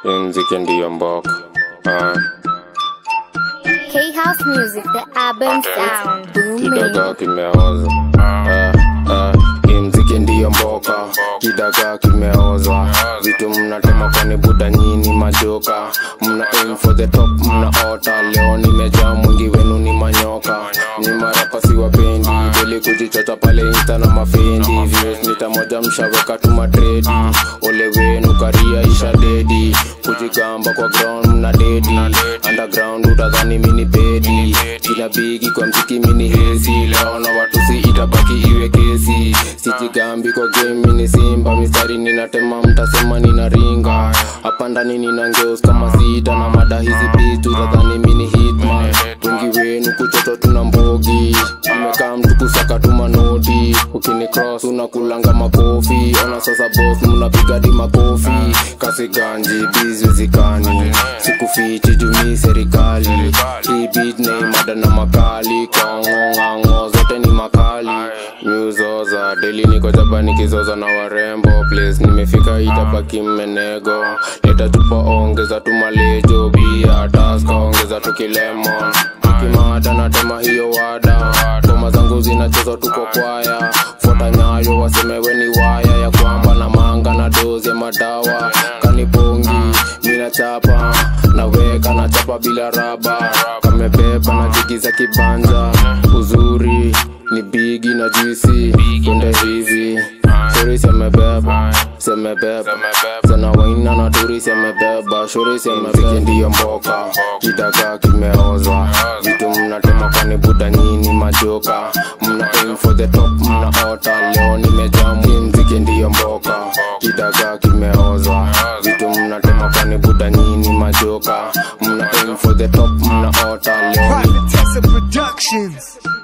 mziki ndiyo mboka Ah, K House Music, the album sound booming. kidagaa kimeoza Ah, ah, hii mziki ndiyo mboka kidagaa kimeoza vitu mnatema kwani buda nyini majoka mna aim for the top mnaota leo nimejaa mwingi wenu ni manyoka ni marapa siwapendi deli kujichocha pale insta na mafendi views mita moja mshaweka tu madredi ole wenu karia isha dedi kujigamba kwa ground mna dedi underground utadhani mini bedi jina bigi kwa mziki mini hezi leo na watu si itabaki iwe kesi sijigambi kwa game mini simba mistari ninatema mtasema nina ringa hapa ndani nina ngeus kama sita na mada hizi bitu utadhani mini hitman wengi wenu kuchoto tuna mbogi imekaa mtu kusaka tu manoti ukini cross unakulanga makofi ona sasa boss mnapiga di makofi kasi ganji bizi zikani sikufichi jumi serikali hii beat ni mada na makali kongong'ang'o zote ni makali nyuzoza deli niko jaba nikizoza na warembo place nimefika itabaki mmenego leta tupa ongeza tu malejo bia taska ongeza tu kilemon kimada natema hiyo wada ngoma zangu zinachezwa tuko kwaya fuata nyayo wasemewe ni waya ya kwamba na manga na dozi ya madawa kanibongi mina chapa naweka na chapa bila raba kamebeba na jigiza kibanja uzuri ni bigi na juisi twende hivi shuri semebeba semebeba sana waina na turi semebeba shuri semebeba ndiyo mboka kidagaa kimeoza vitu mnatema kwani buda nyini majoka mna aim for the top mnaota leo nimejamu mziki ndiyo mboka kidagaa kimeoza vitu mnatema kwani buda nyini majoka mna aim for the top mnaota leo Private Tessa Productions.